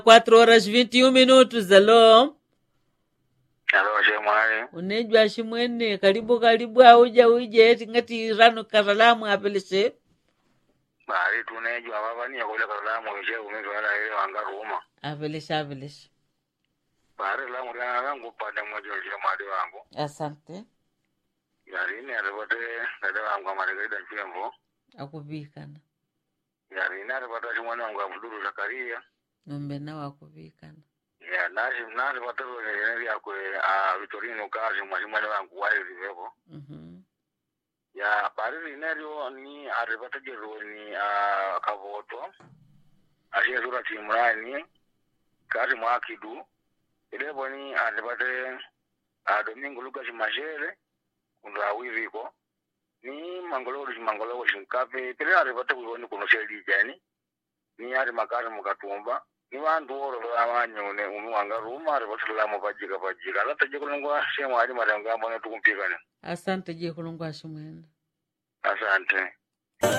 4 horas 21 minutos alo alo shemwali unejwa shimwene karibu karibu auja uje eti ngati rano karalamu apelese bari tunejwa vavaniya kuleka lamu ishe umizwala ile wanga ruma apelese apelese bari lamu lana langu pande moja shemwali wangu asante yarini atipate dada wangu amalekaida nchemvo akuvikana yarini atipata shimwani wangu abuduru zakaria nombe nawo akuvikana ya nasi natipata lolelene lyakwe a vitorino kasi mwa shimwani wangu wailivepo Mhm. ya bari lineryo ni atipatagerwo ni a kavoto ashiye sura timurani kati mwa kidu ilepo ni atipate a domingo lucas mashere kundu awiviko ni mangoloko chimangoloko chinkape pele atipate kuiwoni kuno selijani ni ati makati mukatumba ni vantu oro avanyone umi wanga ruma atipatulamo pajika pajika alataje kulongwa shemu ali matengo ambone tukumpikane asante je kulungwa shimwene asante